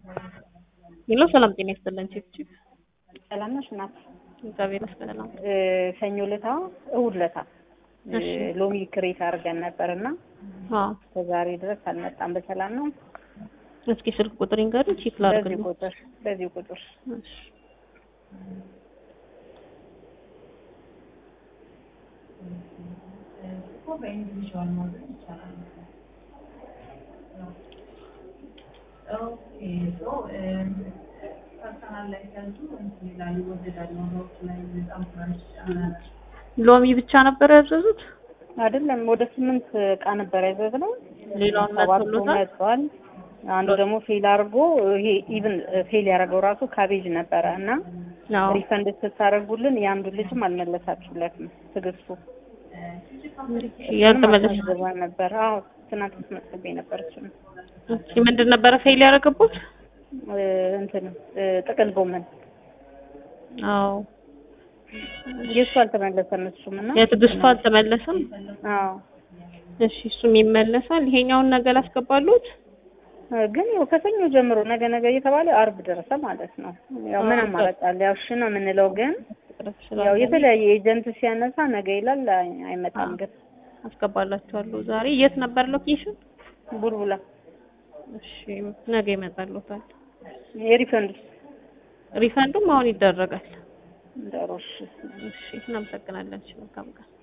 ሄሎ ሰላም ጤና ይስጥልን ቺፕቺፕ ሰላም ነሽ እናት? እግዚአብሔር ይመስገን። እ ሰኞ ለታ እሑድ ለታ እሺ። ሎሚ ክሬት አድርገን ነበርና አዎ ከዛሬ ድረስ አልመጣም። በሰላም ነው? እስኪ ስልክ ቁጥር ይንገሩኝ ቼክ በዚህ ላድርግልኝ። ቁጥር በዚህ ቁጥር እሺ ሎሚ ብቻ ነበር ያዘዙት? አይደለም ወደ ስምንት እቃ ነበር ያዘዝነው። ሌላውን ሰባቱ መጥቶሎታል? መጥቷል። አንዱ ደግሞ ፌል አድርጎ ይሄ ኢቭን ፌል ያደረገው ራሱ ካቤጅ ነበረ እና አዎ ሪፈንድ ስታደርጉልን የአንዱ ልጅም አልመለሳችሁለትም። ትዕግስቱ ያልተመለሰ አስመዝግባ ነበር። አዎ ትናንት አስመዝግቤ ነበር እሱን እሺ ምንድን ነበረ ፌል ያደረገቡት? እ እንትን እ ጥቅል ጎመን አዎ የእሱ አልተመለሰም። እሱም እና የትዕግስቱ አልተመለሰም። አዎ እሺ እሱም ይመለሳል። ይሄኛውን ነገር አስገባሉት? እ ግን ያው ከሰኞ ጀምሮ ነገ ነገ እየተባለ አርብ ደረሰ ማለት ነው። ያው ምን አማራጭ አለ? ያው እሺ ነው የምንለው ግን ያው የተለያየ ኤጀንት ሲያነሳ ነገ ይላል አይ- አይመጣም። ግን አስገባላችኋለሁ። ዛሬ የት ነበር ሎኬሽን? ቡልቡላ እሺ ነገ ይመጣሉታል። የሪፈንድ ሪፈንዱም አሁን ይደረጋል። ደሮሽ እሺ እናመሰግናለን። እሺ መልካም ቀን።